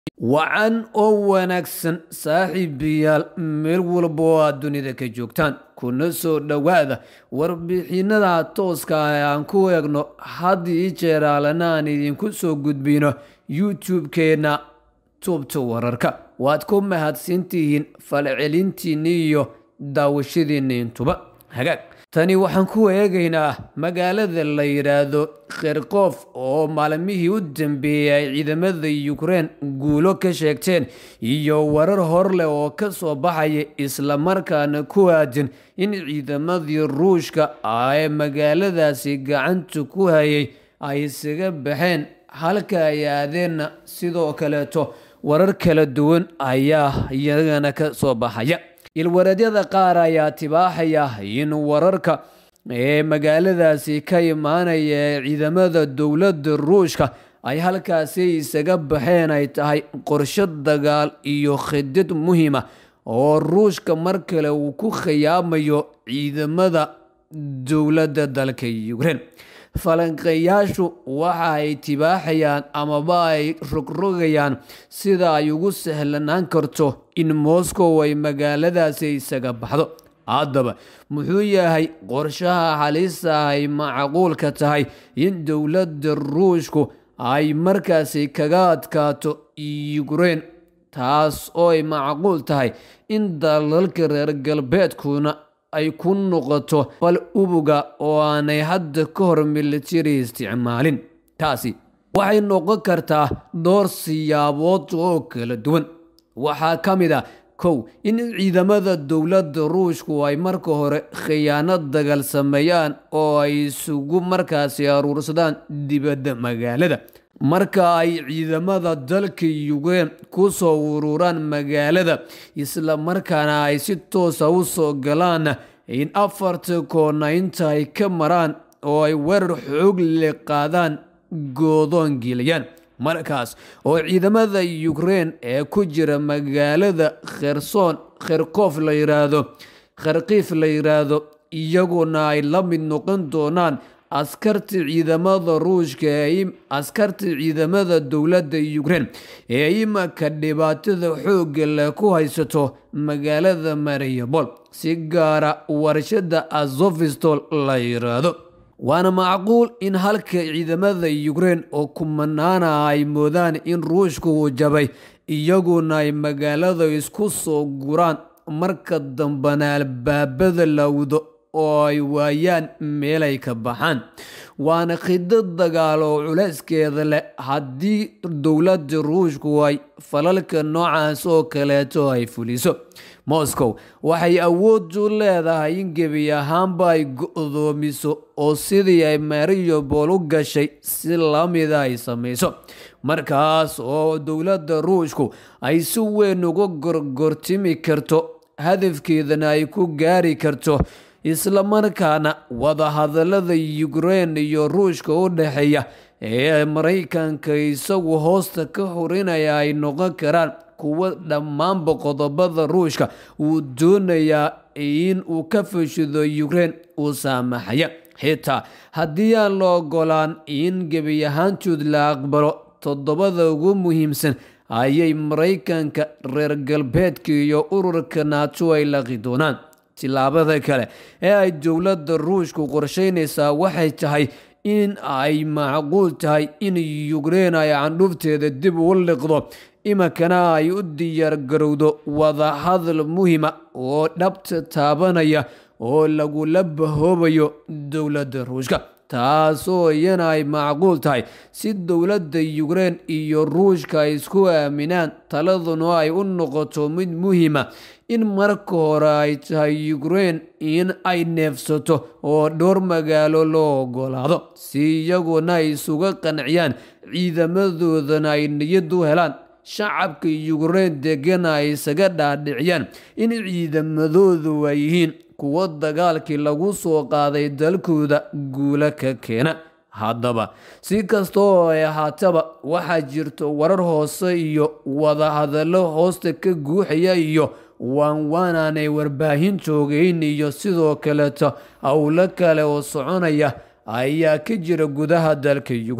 wacan oo wanaagsan saaxiibayaal meel walba oo aad dunida ka joogtaan kuna soo dhowaada warbixinada tooska ah ee aan ku eegno had ii jeeraalana aan idinku soo gudbino youtube-keenna tuubta wararka waad ku mahadsantihiin falcelintiinni iyo daawashadiinni intuba hagaag tani waxaan ku eegaynaa magaalada la yidhaahdo kherkof oo maalmihii u dambeeyey ay ciidamada ukrein guulo ka sheegteen iyo warar hor leh oo ka soo baxaya islamarkaana ku aadin in ciidamadii ruushka ee magaaladaasi gacanta ku hayay ay isaga baxeen halka ay aadeenna sidoo kaleeto warar kala duwan ayaa iyagana ka soo baxaya ilwareedyada qaar ayaa tibaaxaya in wararka ee magaaladaasi ka imaanaya ee ciidamada dowladda ruushka ay halkaasi isaga baxeen ay tahay qorsho dagaal iyo khidid muhiima oo ruushka mar kale uu ku khiyaamayo ciidamada dowladda dalka ukrein falanqeeyaashu waxa ay tibaaxayaan amaba ay rogrogayaan sida ay ugu sahlanaan karto in moscow ay magaaladaasi isaga baxdo haddaba muxuu yahay qorshaha halisa ay macquulka tahay in dowladda ruushku ay markaasi kaga adkaato ukrein taas oo ay macquul tahay in dalalka reer galbeedkuna ay ku noqoto fal ubuga oo aanay hadda ka hor militari isticmaalin taasi waxay noqon kartaa dhowr siyaabood oo kala duwan waxaa ka mid ah kow in ciidamada dowladda ruushku ay marka hore khiyaano dagaal sameeyaan oo ay isugu markaasi aruursadaan dibadda magaalada marka ay ciidamada dalka ukrein ku soo ururaan magaalada isla markaana ay si toosa u soo galaan in afarta koona inta ay ka maraan oo ay weerar xoog le qaadaan goodoon geliyaan markaas oo ciidamada ukrein ee ku jira magaalada kherson kherkof la yiraahdo kharkiif la yiraahdo iyaguna ay la mid noqon doonaan askarta ciidamada ruushka ee askarta ciidamada dowladda ukrein ee imanka dhibaatada xoogga leh ku haysato magaalada mariabol si gaara warshada azofistol la yiraahdo waana macquul in halka ciidamada ukrein oo kumanaana ay moodaan in ruushka uu jabay iyaguna ay magaalada isku soo guraan marka dambana albaabada lawdo oo ay waayaan meelay ka baxaan waana khidad dagaal oo culeyskeeda leh haddii dowladda ruushku ay falalka noocaas oo kaleeto ay fuliso moscow waxay awood u leedahay in gebi ahaanba ay go-doomiso oo sidii ay mariobol u gashay si lamida ay samayso markaas oo dowladda ruushku ay si weyn uga gorgortimi karto hadafkeedana ay ku gaari karto islamarkaana wadahadalada ukrein iyo ruushka u dhexeeya ee maraykanka isagu hoosta ka horinaya ay noqon karaan kuwo dhammaanba qodobada ruushka uu doonayaa in uu ka fashido ukrein uu saamaxaya xitaa haddii aan la ogolaan in gebi ahaantood la aqbalo toddobada ugu muhiimsan ayay maraykanka reer galbeedka iyo ururka naato ay laqi doonaan tilaabada kale ee ay dowladda ruushku qorsheynaysaa waxay tahay in ay macquul tahay in ukrein ay candhufteeda dib u liqdo iminkana ay u diyaar garowdo wadahadal muhiima oo dhabta taabanaya oo lagula bahoobayo dowladda ruushka taasoo iyana ay macquul tahay si dowladda ukrein iyo ruushka ay isku aaminaan taladuna ay u noqoto mid muhiima in marka hore ay tahay ukrein in ay neefsato oo dhowr magaalo loo ogolaado si iyaguna ay isuga qanciyaan ciidamadoodana ay niyad u helaan shacabka ukrein degana ay isaga dhaadhiciyaan in ciidamadoodu ay yihiin kuwo dagaalkii lagu soo qaaday dalkooda guulo ka keena haddaba si kasta oo ay ahaataba waxaa jirto warar hoose iyo wadahadallo hoosta ka guuxaya iyo waanwaan aanay warbaahin joogeyn iyo sidoo kaleeto howlo kale oo soconaya ayaa ka jira gudaha dalka ukrein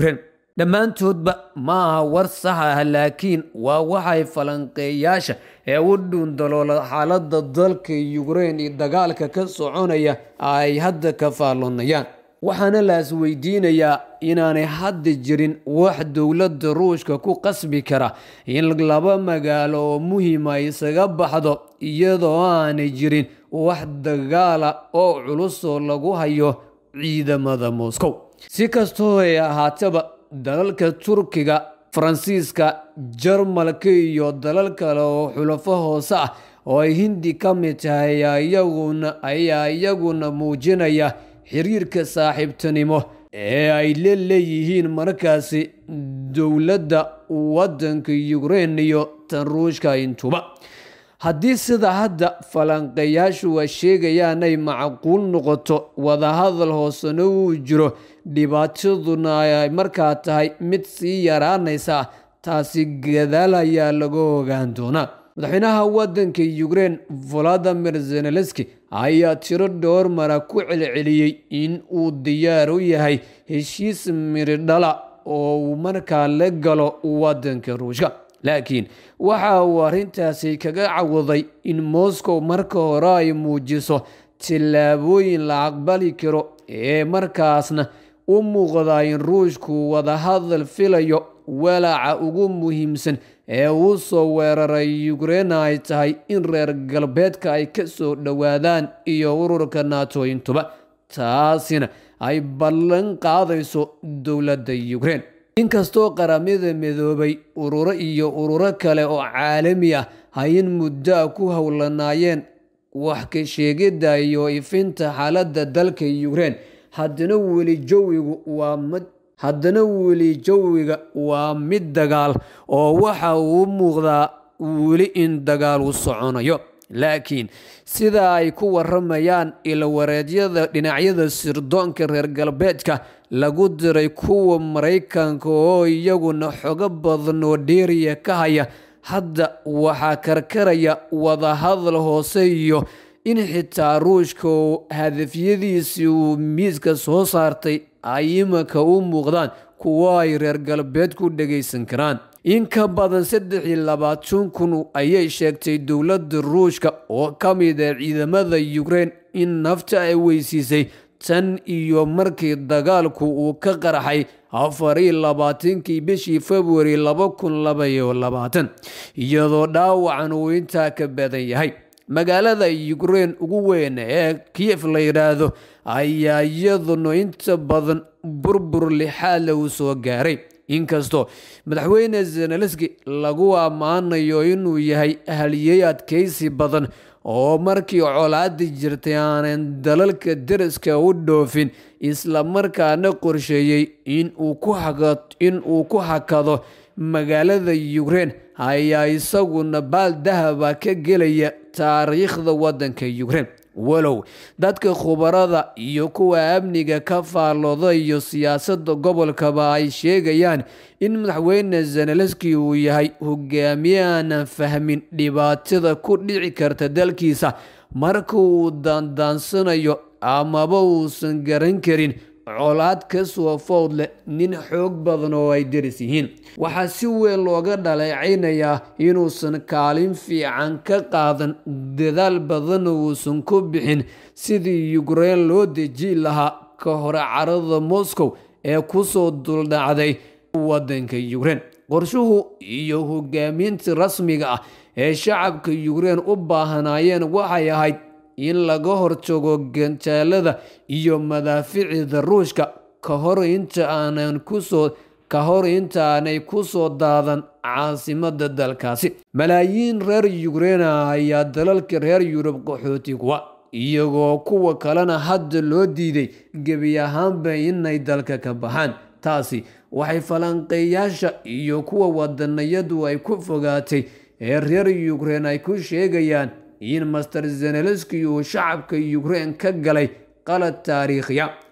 dhammaantoodba ma aha war sax ah laakiin waa waxay falanqeeyaasha ee u dhuundaloola xaaladda dalka yukrein iyo dagaalka ka soconaya ay hadda ka faalloonayaan waxaana la isweydiinayaa inaanay hadda jirin wax dowladda ruushka ku qasbi kara in laba magaalo oo muhiima isaga baxdo iyadoo aanay jirin wax dagaala oo culusoo lagu hayo ciidamada moscow si kastoo ay ahaataba dalalka turkiga faransiiska jarmalka iyo dalal kale oo xulafo hoose ah oo ay hindi ka mid tahay ayaa iyaguna muujinaya xiriirka saaxiibtinimo ee ay la leeyihiin markaasi dowladda waddanka yukrein iyo tan ruushka intuba haddii sida hadda falanqeeyaashu ay sheegayaan ay macquul noqoto wadahadal hoosena uu jiro dhibaataduna ay markaa tahay mid sii yaraanaysa taasi gadaal ayaa laga ogaan doonaa madaxweynaha waddanka yukrein valadimir zenelenski ayaa tiro dhowr mara ku celceliyey in uu diyaar u yahay heshiis miridhala oo uu markaa la galo waddanka ruushka laakiin waxa uu arrintaasi kaga cawuday in moscow marka hore ay muujiso tillaabooyin la aqbali karo ee markaasna u muuqda in ruushku wadahadal filayo walaaca ugu muhiimsan ee uu soo weeraray yukrein ay tahay in reer galbeedka ay ka soo dhowaadaan iyo ururka nato intuba taasina ay ballan qaadayso dowladda yukrein inkastoo qaramada midoobay ururo iyo ururo kale oo caalami ah ay in muddoa ku howlanaayeen wax ka sheegidda iyo ifinta xaaladda dalka yukrein haddana weli jawigu waa mid haddana weli jawiga waa mid dagaal oo waxa uu muuqdaa weli in dagaal u soconayo laakiin sida ay ku waramayaan ilawareedyada dhinacyada sirdoonka reer galbeedka lagu diray kuwa maraykanka oo iyaguna xogo badan oo dheeriya ka haya hadda waxaa karkaraya wadahadal hoose iyo in xitaa ruushka oo hadafyadiisii uu miiska soo saartay ay imanka u muuqdaan kuwo ay reer galbeed ku dhagaysan karaan in ka badan saddex iyo labaatan kun ayay sheegtay dowladda ruushka oo ka mid ah ciidamada yukrein in nafta ay weysiisay tan iyo markii dagaalku uu ka qarxay afar iyo labaatankii bishii februari laba kun laba iyo labaatan iyadoo dhaawacan uu intaa ka badan yahay magaalada yukrein ugu weyn ee kiyef la yidhaahdo ayaa iyaduna inta badan burbur lixaadle uu soo gaaray inkastoo madaxweyne zenelenski lagu ammaanayo inuu yahay haliyey adkaysi badan oo markii colaadi jirtay aanan dalalka deriska u dhoofin islamarkaana qorsheeyey in uu ku hakado magaalada yukrein ayaa isaguna baal dahaba ka gelaya taariikhda waddanka yukrein walow dadka khubarada iyo kuwa amniga ka faallooda iyo siyaasadda gobolkaba ay sheegayaan in madaxweyne zenelenski uu yahay hogaamiye aanan fahmin dhibaatada ku dhici karta dalkiisa marka uu daandaansanayo amaba uusan garan karin colaad ka soo food leh nin xoog badan oo ay deris yihiin waxaa si weyn looga dhaleecaynayaa inuusan kaalin fiican ka qaadan dadaal badanna uusan ku bixin sidii yukrein loo deji lahaa ka hore carada moscow ee kusoo duldhacday waddanka yukrein qorshuhu iyo hogaaminta rasmiga ah ee shacabka yukrein u baahanaayeen waxay ahayd in laga hortago gantaalada iyo madaaficida ruushka ka hor inta aanan kusoo ka hor intaanay ku soo daadan caasimada dalkaasi malaayiin reer yukreina ayaa dalalka reer yurub qaxooti kuwa iyagoo kuwa kalena hadda loo diiday gebi ahaanba inay dalka ka baxaan taasi waxay falanqeeyaasha iyo kuwa wadanayadu ay ku fogaatay ee reer yukrein ay ku sheegayaan in master zenelenski uu shacabka yukrein ka galay qalad taariikhiya